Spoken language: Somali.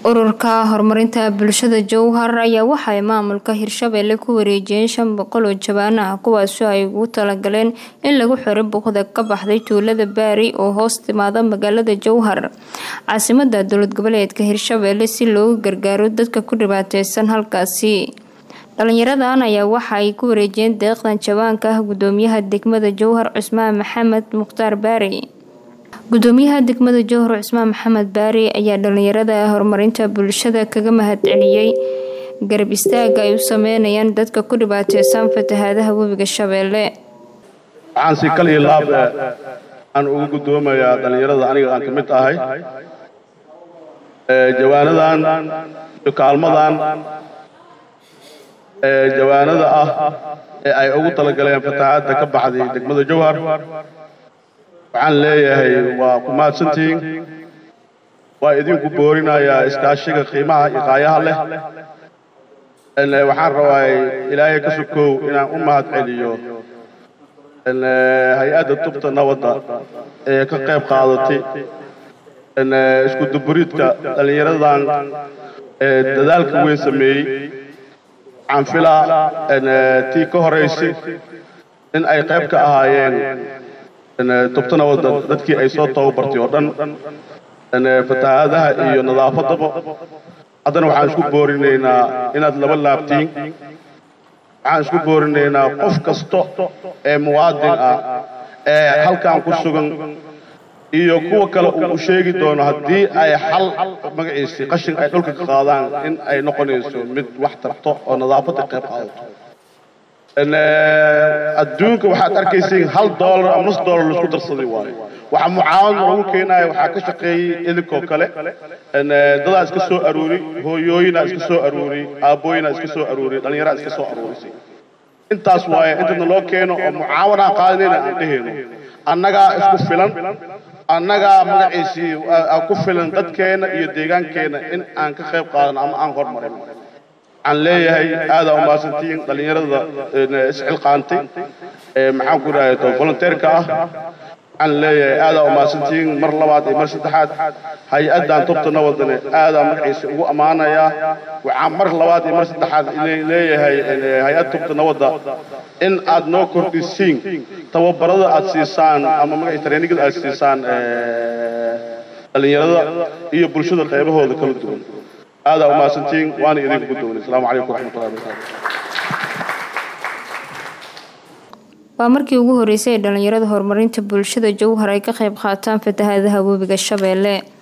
ururka horumarinta bulshada jowhar ayaa waxaay maamulka hirshabeelle ku wareejiyeen shan boqol oo jabaan ah kuwaasoo ay ugu talagaleen in lagu xiro buuqda ka baxday tuulada baari oo hoos timaada magaalada jowhar caasimada dowlad goboleedka hirshabeelle si loogu gargaaro dadka ku dhibaateysan halkaasi dhalinyaradan ayaa waxa ay ku wareejiyeen deeqdan jawaanka ah gudoomiyaha degmada jowhar cusmaan maxamed mukhtaar baari gudoomiyaha degmada jowhar cusmaan maxamed baari ayaa dhalinyarada horumarinta bulshada kaga mahadceliyey garab istaaga ay u sameynayaan dadka ku dhibaateysan fatahaadaha webiga shabeelle waxaan si kal iyo laab aan ugu gudoomayaa dhallinyarada aniga aan ka mid ahay jawaanadan iyo kaalmadan jawaanada ah ee ay ugu talagaleen fatahaadda ka baxday degmada jowhar waxaan leeyahay waa ku mahadsantihiin waa idinku boorinayaa iskaashiga qiimaha iyo qaayaha leh waxaan rabaa ilaahay ka sokow inaan u mahad celiyo hay-adda tubta nabadda ee ka qayb qaadatay isku duburidka dhallinyaradan dadaalka weyn sameeyey waxaan filaa tii ka horaysay in ay qayb ka ahaayeen tubta nabadda dadkii ay soo tababartay oo dhan fatahaadaha iyo nadaafaddaba haddana waxaan isku boorinaynaa inaad laba laabtiin waxaan isku boorinaynaa qof kasta ee muwaadin ah ee halkan ku sugan iyo kuwa kale uu sheegi doono haddii ay xal magaciisii qashin ay dhulka ka qaadaan in ay noqonayso mid wax tarto oo nadaafadda qayb qaadato adduunka waxaad arkaysiin hal doolar ama nus doolar laisku darsaday waayo waxa mucaawad lagu keenaya waxaa ka shaqeeyey idinkoo kale dadaa iska soo aruuri hooyooyinaa iska soo aruuri aabbooyinaa iska soo aruuri dhallinyaraa iska soo aruurisay intaas waaye intadna loo keeno oo mucaawanaan qaadanayna aan dhehayno annagaa isku filan annagaa magaciisii ku filan dadkeenna iyo deegaankeenna in aan ka qayb qaadano ama aan hormarin waxaan leeyahay aadaa umahadsantihiin dhallinyarada isxilqaantay maxaan ku dhahay to volunteerka ah waxaan leeyahay aadaa umahadsantihiin mar labaad iyo mar saddexaad hay-addan tubta nabadane aadaa magaciisa ugu ammaanayaa waxaan mar labaad iyo mar saddexaad leeyahay hay-adda tubta nabadda in aad noo kordhisiin tababarada aad siisaan ama magaciisa treenigada aad siisaan dhallinyarada iyo bulshada qaybahooda kala duwan aadaa umahadsantihiin waana idinku gudoonay asalaamu calaykum waraxmatullahi wabarakaatu waa markii ugu horeysay ee dhalinyarada horumarinta bulshada jowhar ay ka qayb qaataan fatahaadaha webiga shabeelle